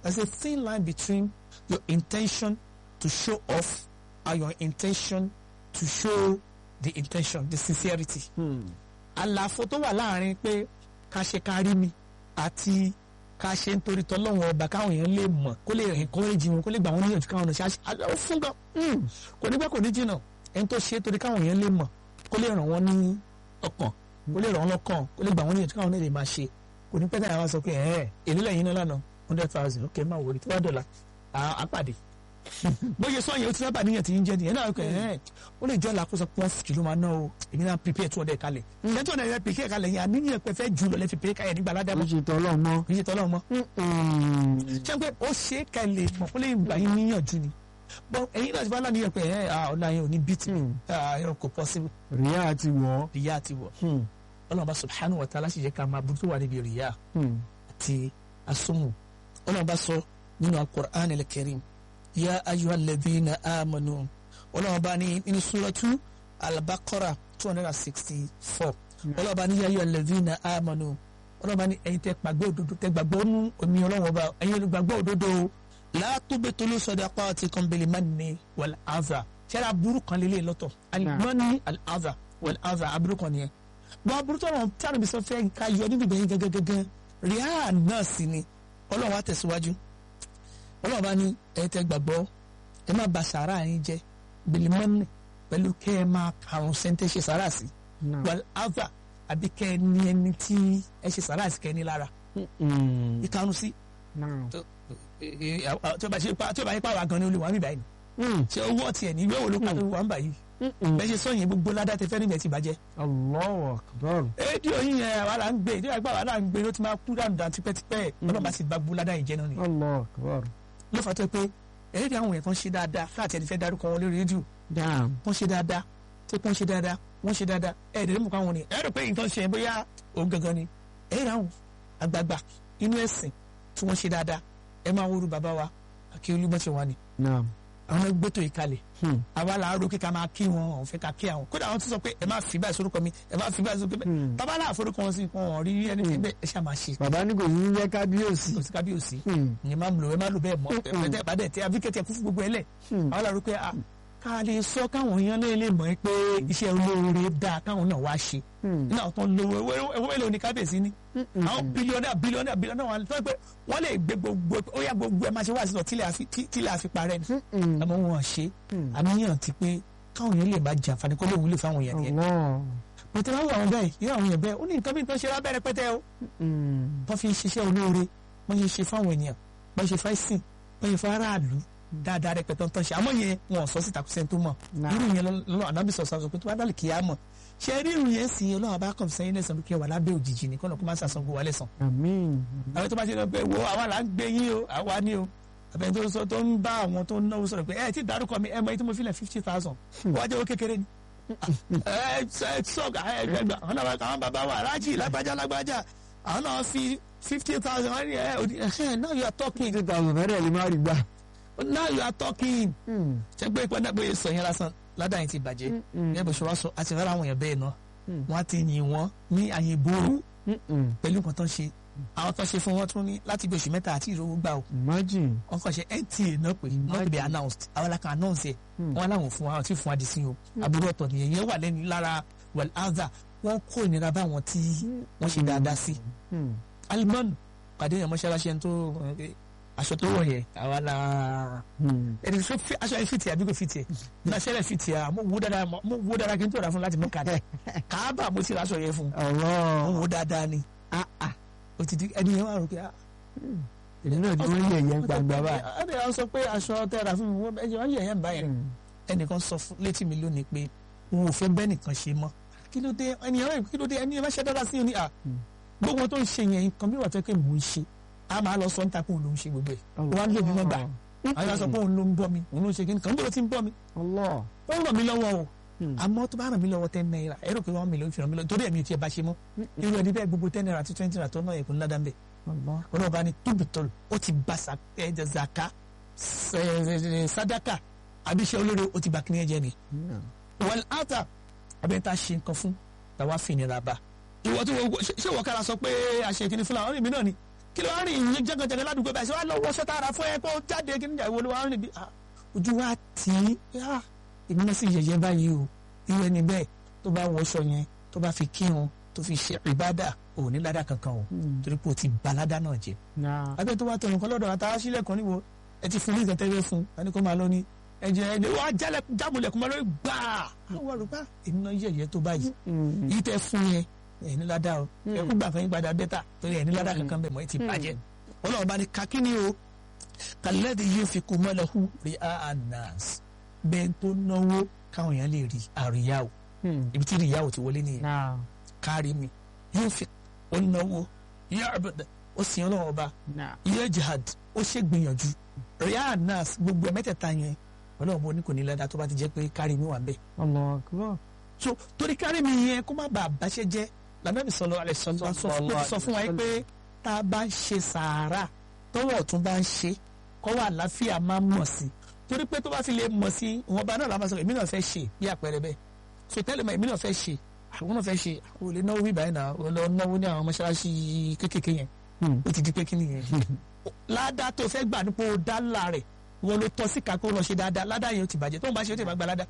there's a thin line between your intention to show off and your intention to show the intention the sincerity àlàfo tó wà láàrin pé ká ṣe ká rí mi àti ká ṣe nítorí tọ́lọ́wọ́n ọba káwọn èèyàn lè mọ̀ kó lè encourage wọn kó lè gbà wọ́n níyànjú káwọn ọ̀nà ṣe àṣẹ ó fún gan kò ní pẹ́ kò ní jìnnà ẹni tó ṣe é torí káwọn èèyàn lè mọ̀ kó lè ràn wọ́n ní ọkàn kó lè ràn wọ́n lọ́kàn kó lè gbà wọ́n níyànjú káwọn náà lè máa ṣe kò ní pẹ́ táyà wá sọ pé ẹ̀ẹ́ èlé lẹ́yìn náà lánàá hundred thousand ok máa wòlé tí wàá dọ̀là àpàdé bóyá sọ yẹn o ti sábà níyàn tí ń jẹ nìyẹn náà kẹ ẹ ó lè jọ làkóso pọ́n jù ló máa ná o èmi náà prepare two hundred kalẹ̀ ẹ̀ two hundred prepare kalẹ̀ yẹn àníyàn pẹ́ fẹ́ jù lọ lẹ́ fi prepare kalẹ̀ nígbà
ó
ládàá
ṣe tọ́lọ́ mọ́.
kì í ṣe tọ́lọ́ mọ́ ṣé pé ó ṣe é kalẹ̀ mọ̀ kó lè gbà yín níyànjú ni bọ́ ẹ̀yin náà ti bá láníyàn pé ẹ̀ ọ̀la yẹn ò ní bìtì ẹ̀ kò possible
ríà àti wọ́.
rìyà ti wọ̀ ọlọ́run bá subhanahu wa ta'ala sì jẹ́ ká máa burúkú wà níbi rìyà àti asómù ọlọ́run bá sọ nínú al-Qur'an al-Karim ya ayyuhal ladhina amanu ọlọ́run bá ní nínú suratu al-Baqara two hundred and sixty four ọlọ́run bá ní ya ayyuhal ladhina amanu ọlọ́run bá ní ẹ̀yin tẹ́ gbàgbọ́ òdodo tẹ́ gbàgbọ́ nú omi ọlọ́run ọba ẹ̀yin olùgbàgbọ́ òdodo la tubtilu sadaqatikum bil manni wal adha ṣẹlẹ̀ aburú kan lélẹ̀ lọ́tọ̀ al-manni al-adha wal adha aburú kan nìyẹn bọ́n aburú tó wọn tí àrùn fẹ́ ká yọ níbi ìbẹ̀yìn gẹ́gẹ́gẹ́ ríà náà sì ni ọlọ́run wa tẹ̀síwájú ọlọ́run bá ní ẹ̀yin tẹ́ gbàgbọ́ ẹ má ba sàárà yín jẹ́ bilimọ́nì pẹ̀lú kẹ́ ẹ máa karùn sẹ́ńtẹ́ ṣe sàárà sí wàl ava àbí kẹ́ ẹ ní ẹni tí ẹ ṣe sàárà sí kẹ́ ẹ ní lára ìkarùn sí tí ó bá ṣe pa tí ó bá yẹ pa wà gan ni olùwà mi báyìí ṣe owó ọtí ẹ̀ ní ìwé wo ló pa tó wà ń báyìí bẹ́ẹ̀ ṣe sọ́yìn gbogbo ládàá tẹ fẹ́ níbẹ̀ ti bàjẹ́.
Allahu akbar.
rédíò yín yẹn àwa là ń gbé ìdíwà ìgbà àwa là ń gbé ló ti máa kú dànù dànù tipẹ́tipẹ́ ọlọ́ba sì bá gbogbo ládàá yìí jẹ́ náà ni.
Allahu akbar.
ló fà tó pé ẹ̀rí àwọn èèyàn kan ṣe dáadáa láti ẹni fẹ́ darúkọ wọn lórí rédíò
dáàm.
wọ́n ṣe dáadáa tí wọ́n ṣe dáadáa wọ́n ṣe dáadáa ẹ̀ẹ́dẹ̀ mú káwọn ni ẹ̀rọ pé nǹkan ṣe bóyá òun gangan ni ẹ̀rí àwọn àgbààgbà inú ẹ̀sìn tí wọ́n ṣe dáadáa ẹ máa wúru bàbá wa àkí olúmọ̀ṣẹ̀ wa ni
naam.
àwọn gbẹ́tò ìkalẹ̀ àwa là á ro kíkà máa kí wọn òun fẹ́ ká kí àwọn kódà àwọn tó sọ pé ẹ má fi báyìí sórúkọ mi ẹ má fi báyìí sórúkọ mi tábà náà forúkọ wọn sí wọn ò rí ẹni tí bẹ́ẹ̀ ẹ ṣáà máa ṣe
bàbá ní kò ní jẹ́ kábíyèsí.
kò sí kábíyèsí ìyẹn má lò ẹ má lò bẹ́ẹ̀ mọ́ ẹ bá dẹ̀ tẹ abíkẹ́tẹ̀ kú fún gbogbo ẹ lẹ̀ àwọn là á ro pé ah ká lè sọ káwọn èèyàn náà lè mọ̀ pé iṣẹ́ olóore dáa káwọn náà wá ṣe nínú àwọn tó ń lówó owó èlò ní kábíyèsí ni àwọn bílíọ̀nù bílíọ̀nù bílíọ̀nù wọn tó ń pẹ́ wọ́n lè gbé gbogbo ó yà gbogbo ẹ̀ máa ṣe wá sí lọ tílẹ̀ àfi parẹ́ ni àmọ́ wọn ṣe àníyàn ti pé káwọn èèyàn lè máa jàǹfààní kó lóun lè fáwọn èèyàn yẹn pẹ̀tẹ́ wọ́n wọ àwọn bẹ́ẹ̀ irú àwọn èèyàn bẹ́ẹ̀ ó ní nǹkan bí nǹkan ṣe lábẹ́rẹ́ pẹ́tẹ́ o wọ́n fi ń ṣiṣẹ́ olóore wọ́n ṣe ṣe fáwọn ènìyàn wọ́n ṣe fáìsìn wọ́n ṣe fáráàlú dáadáa rẹpẹtẹ tó ń ṣe àmọ́ yẹn wọn ò sọ síta kó sẹ́ni tó mọ̀ irú yẹn lọ́nà ànábì sọ sọ pé tó bá dálì kìí á mọ̀ ṣe rí irú yẹn sì ọlọ́run bá kàn sẹ́yìn lẹ́sàn kí ẹ wà lábẹ́ òjijì ní kọ́nà kó má ṣàṣàn gbowó alẹ́ sàn.
àmín.
àwọn tó bá ṣe lọ pé wo àwa là ń gbé yín o àwa ni o àbẹ̀ tó sọ tó ń bá àwọn tó ń náwó sọ̀rọ̀ pé ẹ ti dárúkọ mi ẹ mọ èyí tí mo fi lẹ̀ fifty thousand wọ́n á jẹ́ owó kékeré ni. ẹ ẹ sọ̀gà ẹ gbẹgbẹ àwọn náà àwọn bàbá wa alájì lágbájá lágbájá àwọn náà fi fifty thousand wọ́n ní ẹ ẹ now you are talking.
fifty thousand fẹ́rẹ̀ lè má rí gbà.
now you are talking. ṣé pé ìpínlẹ̀ pé sọ yẹn lásán ládàá yẹn ti bàjẹ́ ní ẹ̀bùn ṣọwọ́ sọ àti rárá àwọn èèyàn bẹ́ẹ̀ náà wọ́n á ti yìn wọ́n ní àyè ìború pẹ̀lú nǹkan tó ń ṣe àwọn tó ń ṣe fún wọn tún ní láti bí oṣù mẹ́ta àti ìrówó gbà o.
imagine.
wọ́n kàn ṣe nta náà pé not be announced àwọn alákan announce ẹ̀ wọ́n láwọn fún wa àwọn tí fún wa di sí o àbúrò ọ̀tọ̀ nìyẹn yẹn wà lẹ́nu lára well answer wọ́n kó ìnira bá wọn tí wọ́n ṣe dáadáa sí. alimọ́nù pàdé yẹn mọ́ṣáláṣí ẹni tó aṣọ tó wọ̀ yẹ àwa la ẹni tó fi aṣọ yẹn fìtì àbí kò fìtì ẹ náà ṣẹlẹ̀ fìtì ẹ mo wo dáadáa mo wo dáadáa kí n tó rà fún láti mú kàdé káábà mo ti rà aṣọ yẹn fún mo wo dáadáa ni o ti di ẹni yẹn wà rò pé
èmi náà ni wọ́n yẹ̀ yẹn gbangba báyìí.
ẹni yẹn sọ pé aṣọ tẹ ra fún mi wọ́n ẹni wọ́n yẹ̀ yẹn báyìí ẹnìkan sọ létí mi lónìí pé òun ò fẹ́ bẹ́ẹ̀ nìkan ṣe mọ́ kí ló dé ẹni yẹn kí ló dé ẹni yẹn bá ṣe dáadáa sí i ní à gbogbo tó ń ṣe yẹn nǹkan bí wà tó yẹ kí mò ń ṣe a máa lọ sọ níta pé òun ló ń ṣe gbogbo ẹ̀ wọ́n á lè mímọ́ gbà àwọn yàrá sọ pé òun ló ń bọ́ mi òun ló ń ṣe kíni kàn bí ló ti ń bọ́ mi ó ràn mí lọ́wọ́ o àmọ́ tó bá ràn mí lọ́wọ́ ten naira ẹ̀rọ pé wọ́n mi ló ń fi ràn mí lọ́wọ́ torí ẹ̀mí tiẹ̀ bá ṣe mọ́ irú ẹni bẹ́ẹ̀ gbogbo ten naira àti twenty naira tó náà ẹ̀kún ládàá bẹ́ẹ̀ ọlọ́run bá ní tóbitọ́lù ó ti ba zaka sadaka àbíṣe olóore ó ti ba kíni ẹ̀jẹ̀ ni wọ́n ata abẹ́ni tá a ṣe nǹkan fún tàwa fi ìnira bá ìwọ tí wọ́n ṣé wọ́n kára sọ pé àṣẹ kìíní fúnra ọ̀rẹ́ mi náà ni kí ló wá rìn ìyẹn jẹ́gànjẹ́gàn ládùúgbò báyìí ṣé wàá lọ wọṣọ tààrà fún ẹ kó jáde kí níjà ìwọ ló wá rìn bí ah, ojú wa tì í ah, èmi náà sì yẹ̀yẹ́ báyìí o irú ẹni bẹ́ẹ̀ tó bá wọṣọ yẹn tó bá fi kírun tó fi ṣe ìbádà ò ní ládà kankan o torí pé o ti ba ládà náà jẹ
náà
abẹ́ tó bá tọrọ nǹkan lọ́dọ̀ àtàwọn sílẹ̀ kan níbo ẹ ti fún ní ìtẹ̀tẹ̀wé fún ẹni kó máa lọ ní ẹ̀jẹ̀ ẹ̀jẹ̀ wàá jálẹ̀ jábùlẹ̀kùn máa lórí gbàá àwọn àrùbá èmi náà yẹ̀yẹ́ tó báyìí yìí tẹ fún yẹn ẹ̀ ní ládà o ẹ kú gbà kan yín padà bẹ́tà torí ẹ̀ ní ládà kankan bẹ̀ mọ́ ẹ ti bàjẹ́ ọlọ́run bá ní kakíní o kàlẹ́dì yìí fi kú mọ́lẹ́hu rí anas bẹ́ẹ̀ tó náwó káwọn èèyàn lè rí àríyá o ibi tí ìyá ò ti wọlé nìyẹn
náà
kárí mi yóò fi ó náwó yóò àbẹ̀dẹ̀ ó sì ń lọ́wọ́ ọba
náà
yóò jihad ó ṣe gbìyànjú ríà nas gbogbo ẹ̀ mẹ́tẹ̀ẹ̀ta yẹn ọlọ́run bó ní kò ní lẹ́dá tó bá ti jẹ́ pé kárí mi wà bẹ́ẹ̀
Allahu akbar
so torí kárí mi yẹn kó má bàa bàṣẹ jẹ lànàbì sọlọ alẹ sọlọ sọ fún wa yìí pé tá a bá ń ṣe sàárà tọwọ́ ọ̀tún bá ń ṣe kọ́wọ́ àlàáfíà máa ń mọ̀ sí torí pé tó bá fi lè mọ̀ sí ìwọ̀nba náà la máa sọ èmi náà fẹ́ ṣe bí àpẹẹrẹ bẹ́ẹ̀ so tẹ́lẹ̀ mọ́ èmi náà fẹ́ ṣe àwọn náà fẹ́ ṣe àwọn olè náwó bíbáyìí náà ó lọ náwó ní àwọn mọ́ṣáláṣí kéékèèké yẹn ó ti di pé kí nìyẹn ládàá tó fẹ́ gbà nípò dálà rẹ̀ wọn ló tọ́ sí kakó lọ ṣe dáadáa ládàá yẹn ó ti bàjẹ́ tó ń bá ṣe ó ti bá gba ládàá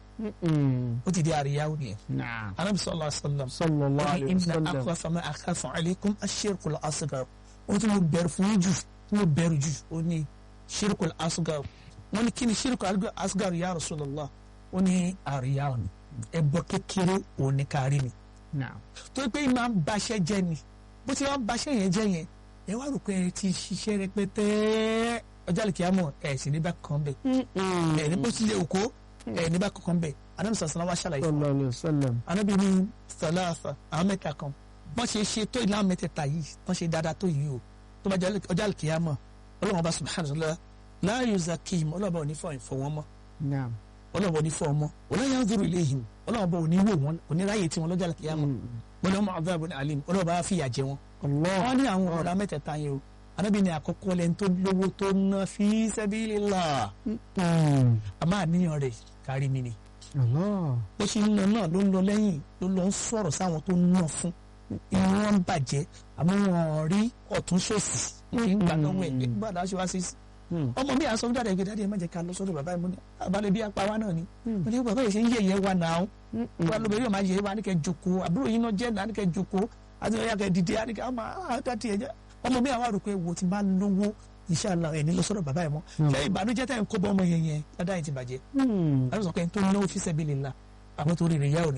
ó ti di àríyáwó nìyẹn
náà
anabi sallallahu alaihi wasallam
sallallahu
wọ́n
alayhi
ní
wa
inna
sallam
akwafa ma akhafu alaykum ashirkul asghar wọ́n tún mo bẹ̀rù fún yín jù tí mo bẹ̀rù jù ó ní shirkul asghar wọ́n ní kí ni shirkul asghar ya rasulallah ó ní àríyáwó ni ẹbọ kékeré òun ní kárí ni
náà
torí pé ìmáà ń baṣẹ́ jẹ́ ni bó ti wọ́n baṣẹ́ yẹn jẹ́ yẹn ẹ wá rò pé ẹ ti ṣiṣẹ́ rẹpẹtẹ ọjọ́ àlùkìyàmọ̀ ẹ̀ sì ní bá kan bẹ̀ ẹ̀ ní bó ti lè òkó ẹ̀ ní bá kankan bẹ̀ anabi sọ̀sán wa ṣàlàyé fún wa
sallallahu alayhi wa sallam
anabi ní sàlàsà àwọn mẹ́ta kan wọ́n ṣe ṣe tó ìlànà mẹ́tẹ̀ẹ̀ta yìí wọ́n ṣe dáadáa tó yìí o tó bá jẹ́ ọjọ́ àlùkìyàmọ̀ ọlọ́run ọba subhanahu wa ta'ala la yuzakkihim ọlọ́run ọba ò ní fọ ìfọ̀ wọn mọ́
náà
ọlọ́run ọba ò ní fọ wọn mọ́ wala yanzuru ilayhim ọlọ́run ọba ò ní wò wọn kò ní ráyè tí wọn lọ́jọ́ àlùkìyàmọ̀ wọn ni wọn máa dábò ní alim ọlọ́run ọba á fìyà jẹ wọn
Allah
wọ́n ní àwọn ọ̀rọ̀ mẹ́tẹ̀ẹ̀ta yẹn o anabi ní àkọ́kọ́ lẹ́ni tó lówó tó ná fi sabilillah
Mm.
àmọ́ àníyàn rẹ̀ kárí mi ni
Allah
bó ṣe ń lọ náà ló ń lọ lẹ́yìn ló lọ ń sọ̀rọ̀ sáwọn tó ń ná fún inú wọn ń bàjẹ́ àmọ́ wọn rí ọ̀tún ṣòsì kí n gbà lọ́wọ́ ẹ̀ pé gbàdá ṣe wá sí sí
Mm.
ọmọ mi àsọ dáadáa ìgbé dáadé ẹ má jẹ́ ká lọ sọ́dọ̀ bàbá ẹ̀ mọ́ ni abalẹ̀ bí apá wa náà ni mo ní bàbá yìí ṣe ń yẹ̀yẹ́ wa náà wa lóbìnrin yóò máa yẹ wa ní kẹ́ jókòó àbúrò yín náà jẹ́ náà ní kẹ́ jókòó àti ọ̀yà kẹ́ dìde àní kẹ́ ọmọ àtàtì ẹ̀jẹ̀ ọmọ mi àwọn àròpé wo ti máa lówó inshallah ẹ̀ ní lọ sọ́dọ̀ bàbá ẹ̀ mọ́ ṣé ìbànújẹ́ tẹ̀ ń kó bọ́ ọmọ yẹn yẹn ládàá yìí ti bàjẹ́
Mm.
àwọn sọ pé ẹni tó náwó fi sabilillah àwọn tó rí rẹ̀ yá ò ní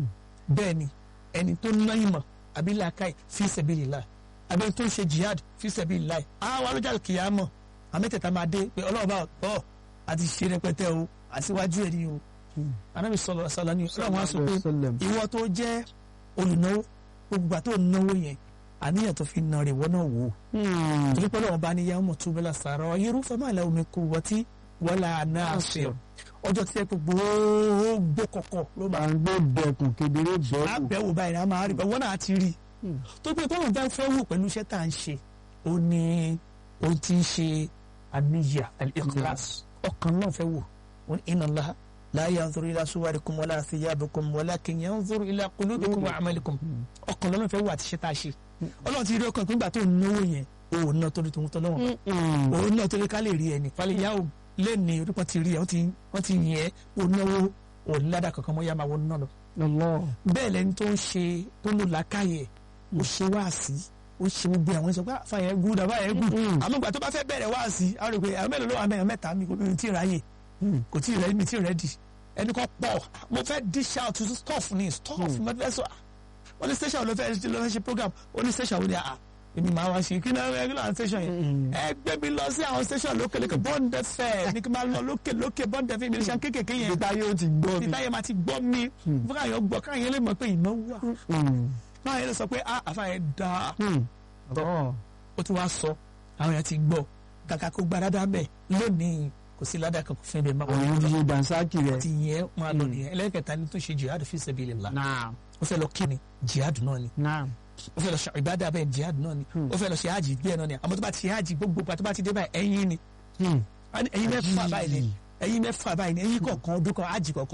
bẹ́ẹ̀ ni ẹni tó ná ìmọ̀ àbí làákàyè fi sabilillah àbí ẹni tó ń ṣe jihad fi sabilillah àwọn alójà kìyàmọ̀ àmẹ́tẹ̀ẹ̀ta máa dé pé ọlọ́ọ̀bá ọ̀ àti ṣe rẹpẹtẹ o àtiwájú ẹ̀ ni o anábì sọlọ sọlọ ni ọlọ́run wá sọ pé
sallam.
ìwọ tó jẹ́ olùnáwó gbogbo àti ònáwó yẹn àníyàn tó fi nà rè wọ́n náà wò ó
Mm.
torí pé ọlọ́run bá ní yàwó tó bẹ́lá sàrọ̀ irúfẹ́ máa lẹ́wọ̀n mi kú wọ́tí wọ́lá náà ṣe ọjọ́ tí ẹ pé gbogbo kọ̀kọ̀ ló máa
à ń gbé dẹkùn kedere bẹ́ẹ̀kù
àbẹ̀wò báyìí náà máa rí bẹ́ẹ̀ wọ́n náà ti rí i tó pé tọ́lọ̀ bá fẹ́ wò pẹ̀lú iṣẹ́ tá à ń ṣe ó ní ó ti ń ṣe àníyà al-ikhlas ọkàn náà fẹ́ wò ó ní inna Allaha la yanzuru ila suwarikum wala thiyabikum walakin yanzuru ila qulubikum wa a'malikum ọkàn lọ́nà fẹ́ wò àti iṣẹ́ tá a ṣe ọlọ́run ti rí ọkàn pé nígbà tó ń náwó yẹn òun náà torí tòun tọ́lọ́wọ́n òun náà torí ká lè rí ẹni falẹ̀ yà ó lé ní orí wọn ti rí ẹ wọ́n ti wọ́n ti yẹn òun náwó òun ládà kankan mọ́ yá máa wọ́n náà lọ
Allah
bẹ́ẹ̀ lẹni tó ń ṣe tó ń lò lákàyè ó ṣe wáàsí ó ṣe gbogbo àwọn ìṣọ̀gbà fàyẹ̀ gùn dàbà yẹn gùn àmọ́ ìgbà tó bá fẹ́ bẹ̀rẹ̀ wáàsí á rò pé àwọn mélòó ló wà mẹ́rin mẹ́ta mi kò tí ì ráyè kò tí ì rẹ́ mi tí ì rẹ́dì ẹni kan pọ̀ mo fẹ́ dish out to stuff ni stuff mo fẹ́ sọ ó ní station ló fẹ́ ló fẹ́ ṣe program ó ní station wo ni àá èmi máa wá ṣe kí náà kí náà station yẹn ẹ gbé mi lọ sí àwọn station lókè lókè bond fm ní kí n máa lọ lókè lókè bond fm mi ní sàn kékèké yẹn
ìta yóò ti gbọ́ mi.
ìta yẹn máa ti gbọ́ mi fún káyọ̀ gbọ́ káyọ̀ lè mọ̀ pé ìnáwó wà
Mm.
káyọ̀ lè sọ pé ah àfa yẹn dáa
Mm. Allah.
ó ti wá sọ àwọn yẹn ti gbọ́ kàkà kó gba dáadáa bẹ́ẹ̀ lónìí kò sí ládàá kankan fún ẹbẹ̀ máa
àwọn ti ṣe dansaki rẹ.
ti yẹn máa lọ nìyẹn ẹlẹ́kẹta ni tó ṣe jihad fi sabilillah
naam
ó fẹ́ lọ kíni jihad náà ni
naam.
ó fẹ́ lọ ṣe ìbádà bẹ́ẹ̀ jihad náà ni ó fẹ́ lọ ṣe hajj bẹ́ẹ̀ náà ni àmọ́ tó bá ti ṣe hajj gbogbo pa tó bá ti dé báyìí ẹ̀yin ni
Mm.
ẹ̀yin mẹ́fà báyìí ni ẹ̀yin mẹ́fà báyìí ni ẹ̀yin kọ̀ọ̀kan ọdún kan hajj kọ̀ọ̀kan ni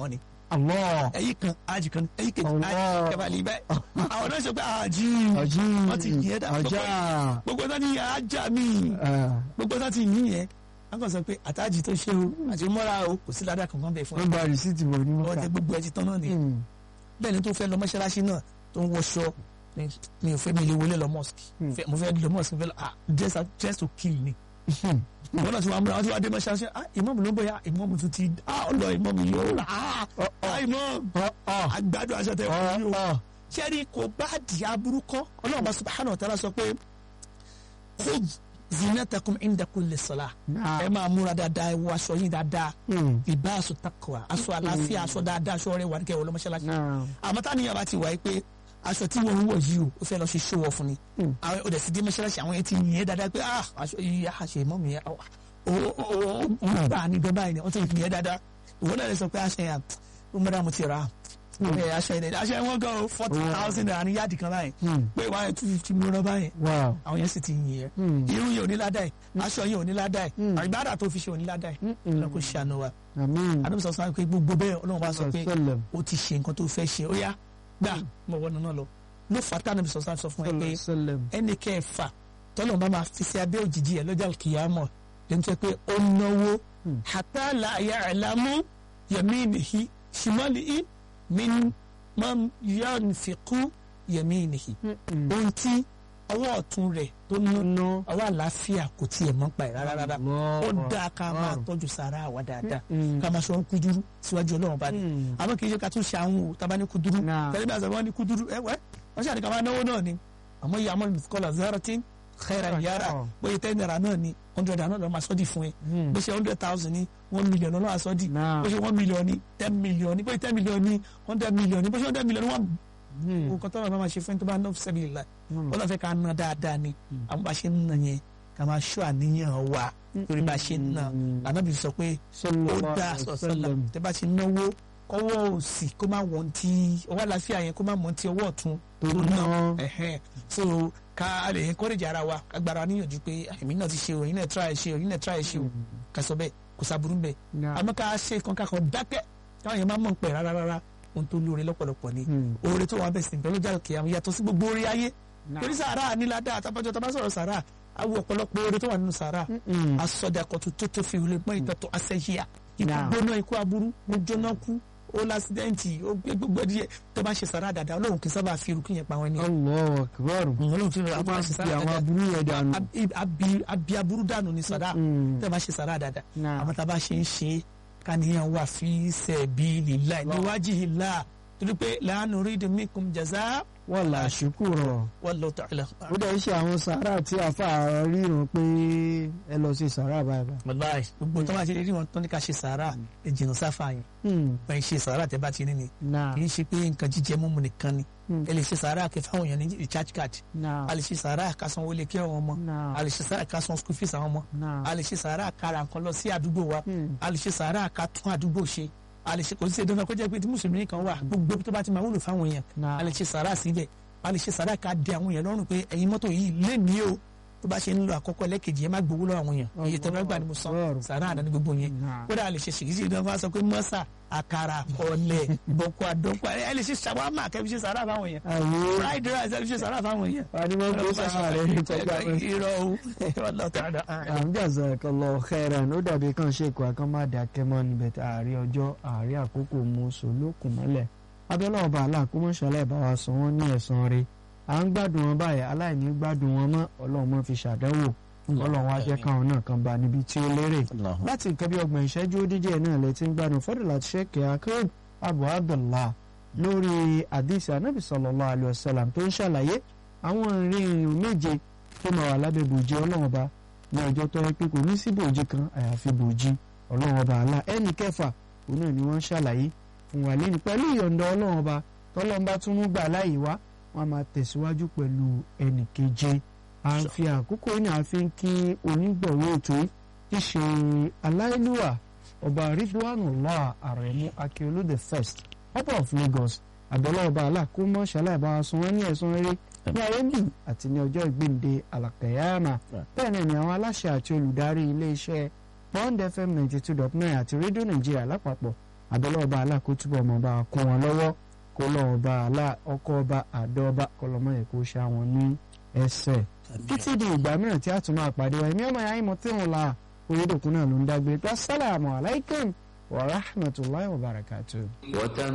Allah
ẹ̀yìn kan ájì kan ẹ̀yìn kejì
Allah.
ájì kẹfàlì bẹ́ẹ̀ àwọn náà sọ pé ájì
ọjí
wọ́n ti yẹ dá
ọjà
gbogbo náà ní ájà mi gbogbo náà ti yín yẹn wọ́n kàn sọ pé àtàjì tó ṣe o àti mọ́ra o kò sí ládàá kankan bẹ́ẹ̀ fún
wọ́n gba rìsíìtì bọ̀ ní
ọ
mọ́ta
tẹ gbogbo ẹ ti tán náà ni bẹ́ẹ̀ ni tó fẹ́ lọ mọ́ṣáláṣí náà tó ń wọṣọ ni- mi ò fẹ́ mi lè wọlé lọ mosque Fẹ́- mo fẹ́ lọ mosque mo fẹ́ lọ ah just just to kill ni ìwọ náà ti wà múra wọn ti wà dé mọ́ṣáláṣí ah ìmọ̀mù ló ń bọ̀ ya ìmọ̀mù tún ti ah ọlọ ìmọ̀mù yóò rà ah ah ìmọ̀mù àgbàdo aṣọ tẹ wọ́n yóò sẹ́ni kò bá di aburú kọ́ ọlọ́run bá subhanahu wa ta'ala sọ pé khudh zinatakum inda kulli salah ẹ máa múra dáadáa ẹ wọ aṣọ yín dáadáa ìbá aṣọ takwa aṣọ àlàáfíà aṣọ dáadáa aṣọ rẹ wà ní kẹwàá lọ́mọṣáláṣí àmọ́ tá níyàwó ti wáyé pé aṣọ tí wọ́n ń wọ̀ yìí o ó fẹ́ lọ ṣe show off ni àwọn ọ̀dẹ̀ sì dé mọ́ṣáláṣí àwọn yẹn ti yìn ẹ́ dáadáa pé ah aṣọ yìí á ṣe mọ́ mi yẹn ó ó gbà ní dọ́bà yìí ni wọ́n ti yìn ẹ́ dáadáa ìwọ náà lè sọ pé aṣọ yẹn ó mọ́ra mo ti rà á ẹ aṣọ yẹn aṣọ yẹn wọ́n gan o forty thousand naira ní yáàdì kan báyìí pé wọ́n á two fifty mílíọ̀nù báyìí
wow
àwọn yẹn sì ti yìn ẹ́ irun yẹn ò ní ládàá yìí aṣọ yẹn ò ní ládàá yìí àgbàdà tó fi ṣe ò ní ládàá yìí ọlọ́run kò ṣàánú wa
àmín
àdúgbò sọ sọ pé gbogbo bẹ́ẹ̀ ọlọ́run bá sọ pé
sallam
ó ti ṣe nǹkan tó fẹ́ ṣe ó yá gbà mọ̀ wọ́n náà lọ ló fà tá nàbì sọ̀sán sọ fún ẹ pé
sallam
ẹnì kẹfà tọ́lọ̀ bá máa fi sí abẹ́ òjìji ẹ̀ lọ́jà kìyàmọ̀ lẹ́nu tó yẹ pé ó náwó hatta la ya'lamu yaminihi shimalihi min man yanfiqu yaminihi ohun tí ọwọ́ ọ̀tún rẹ̀ tó ná
ná
ọwọ́ àlàáfíà kò tiẹ̀ mọ́ pa ẹ̀ rárá rárá ó
Allah
dáa ká máa
Akbar.
tọ́jú sàrà àwa dáadáa
Mm.
ká máa sọ wọn kúdúrú síwájú ọlọ́run bá ní
Mm.
àmọ́ kì í ṣe ká tún ṣe àwọn o tábà ní kúdúrú
Náà.
tẹ́lẹ̀ bí àṣà wọn ní kúdúrú ẹ wẹ́ wọ́n ṣàdí ká máa náwó náà ni àmọ́ ìyá àmọ́ mìsíkọ́lá zaratin khairan yara
Oh.
bóyá ten naira náà ni hundred naira náà lọ́ máa sọ́ọ̀dì fún ẹ
Mm.
bó ṣe hundred thousand ni one million lọ́wọ́ àsọ́ọ̀dì
Náà.
bó ṣe one million ni ten million ni bóyá ten million ni hundred million ni bó ṣe hundred million ni one
Mm.
nǹkan tó náà máa ṣe fún ẹni tó bá ná sẹ́bi ìlà
Mm.
wọ́n lọ fẹ́ ká ná dáadáa ni àwọn bá ṣe ń ná yẹn ká máa ṣọ́ àníyàn wa torí bá ṣe ń ná ànábì sọ pé ó
sallallahu
dá
alaihi
sọ̀sọ́lá
wasallam.
tẹ́ bá ti náwó kọ́wọ́ òsì kó má wọ́n ti ọwọ́ àlàáfíà yẹn kó má wọ́n ti ọwọ́ ọ̀tún
tó
tó
ná
ná ẹ̀hẹ́n so ká lè encourage ara wa agbára níyànjú pé èmi náà ti ṣe o èyí náà try ṣe o èyí náà try ṣe o ká sọ bẹ́ẹ̀ kò sábúrú bẹ́ẹ̀
Náà.
àmọ́ ká ṣe kan ká kan dákẹ́ káwọn yẹn má mọ̀ pẹ̀ rárá rárá ohun tó lóore lọ́pọ̀lọpọ̀ ni
Mm.
oore tó wà bẹ̀ sí pẹ̀lú jáde kìí àwọn yàtọ̀ sí gbogbo oore ayé
Náà.
torí sàárà níládà àtàbọ̀jọ́ tó bá sọ̀rọ̀ sàárà awo ọ̀pọ̀lọpọ̀ oore tó wà nínú sàárà
Mm.
asọdakọtun tó tó fi wuli mọ ìtọ́tọ̀ asẹ́yíà ikú
Now.
gbóná ikú aburú ó jóná kú ó lásídẹ́ǹtì ó gbé gbogbo díẹ̀ tó bá ṣe sàrà dáadáa ọlọ́run kì í sábà fi irukú yẹn pa wọn ni.
Allahu akbar
ọlọ́run fi
ó
irukú
máa
ṣe
fi
sàrà
àwọn
dáadáa
aburú yẹn dànù
Abi- abi- abi aburú dànù ni sàrà
Mm.
tó bá ṣe sàrà dáadáa
Now.
àmọ́ tá a bá ṣe ń ṣe káníyàn wà fi sabilillah liwajihillah torí pé la nuridu minkum jaza
wala shukura
wallahu ta'ala.
ó dẹ̀ ṣe àwọn sàárà tí àfa ríran pé ẹ lọ sí sàárà báyìí báyìí.
wàláì gbogbo tó bá ṣe rí wọn tó ní ká ṣe sàrà ẹ jìnnà sáfà yẹn
Hmm.
wọ́n ṣe sàrà tẹ́ bá ti rí ni
Náà.
kì í ṣe pé nǹkan jíjẹ mímu nìkan ni
Hmm.
ẹ lè ṣe sàárà kẹ fáwọn èèyàn ní recharge card
Náà.
a lè ṣe sàárà ká san wọlé kí àwọn ọmọ
Náà.
a lè ṣe sàárà ká san school fees àwọn ọmọ
Náà.
a lè ṣe sàárà ká ra nǹkan lọ sí àdúgbò wa
Hmm.
a lè ṣe sàárà ká tún àdúgbò ṣe a lè ṣe kò sí ṣe dandan kó jẹ́ pé tí mùsùlùmí kan wà gbogbo tó bá ti máa wúlò fáwọn èèyàn
Náà.
a lè ṣe sàárà síbẹ̀ a lè ṣe sàárà ká dé àwọn èèyàn lọ́rùn pé ẹ̀yin mọ́tò yìí lé ní o tó bá ṣe ń lo àkọ́kọ́ ẹlẹ́kejì ẹ má gbowó lọ́wọ́ àwọn èèyàn iye tẹ́lẹ̀ gbà ni mo san
Allahu
sàárà àdáni gbogbo yẹn
Náà.
kódà a lè ṣe ṣèkìsì ìdánwò fún wa sọ pé mọ́sà àkàrà ọ̀lẹ̀ bọ̀kọ̀ àdọ́kọ̀ ẹ lè ṣe ṣàwámà kẹ́bi ṣe sàárà fáwọn èèyàn
Àwọn
fried rice ẹ lè ṣe sàárà fáwọn èèyàn.
àdìmọ́ kó sàárà rẹ̀ ní kọjá pé.
irọ́ o Wallahu ta'ala.
Jazakallahu khairan ó dàbí kan ṣe ìkọ́ akán má dákẹ́ mọ́ níbẹ̀ tí àárí ọjọ́ àárí àkókò mú sòlókùn mọ́lẹ̀ abẹ́lẹ́ ọba aláàkómọ́ṣálẹ̀ bá wa sọ wọ́n ní ẹ̀san rẹ̀ à ń gbádùn wọn báyìí aláìní gbádùn wọn mọ́ ọlọ́run mọ́ fi ṣàdánwò ọlọ́run wá jẹ́ káwọn náà kan bá níbi tí ó lérè láti nǹkan bí ọgbọ̀n ìṣẹ́jú ó díje náà lẹ ti ń gbádùn fọ́dọ̀ láti ṣẹ́kẹ̀ akérèd abu abdullah lórí àdìsí anábì sallallahu alaihi wasallam tó ń ṣàlàyé àwọn ìrìn ìrìn méje tó máa wà lábẹ́ bòjì ọlọ́run ọba ní ọjọ́ tó yẹ pé kò ní sí bòjì kan àyàfi bòjì ọlọ́run ọba àlá ẹnì kẹfà òun náà ni wọ́n ń ṣàlàyé fún wa lẹ́nu pẹ̀lú ìyọ̀ǹda ọlọ́run ọba tọ́lọ́run bá tún mú gbà láàyè wá wọ́n á máa tẹ̀síwájú pẹ̀lú ẹnì keje à ń fi àkókò yìí náà fi ń kí onígbọ̀wọ́ ètò yìí tí ṣe aláìlúwà ọba ridwanullah aremu akiolu the first ọba of lagos àbẹ̀lẹ̀ ọba aláàkómọ́ ṣaláìbá sun wọ́n ní ẹ̀sùn rere ní ayé bì àti ní ọjọ́ ìgbìndé alàkẹ́yàmà bẹ́ẹ̀ náà ni àwọn aláṣẹ àti olùdarí iléeṣẹ́ bond fm ninety two dot nine àti rédíò nàìjíríà lápapọ̀ àbẹ̀lẹ̀ ọba àlà kó túbọ̀ mọ́ bá kún wọn lọ́wọ́ kó lọ́wọ́ ọba àlà ọkọ̀ ọba àdó ọba kọlọ́mọ yẹ kó ṣá wọn ní ẹsẹ̀ títí di ìgbà mìíràn tí a tún máa pàdé wa ẹ̀mí ọmọ yàrá ìmọ̀ tí wọn la oyédòkun náà ló ń dágbé pé assalamu alaikum wa rahmatulahi wa barakatuh.
وتم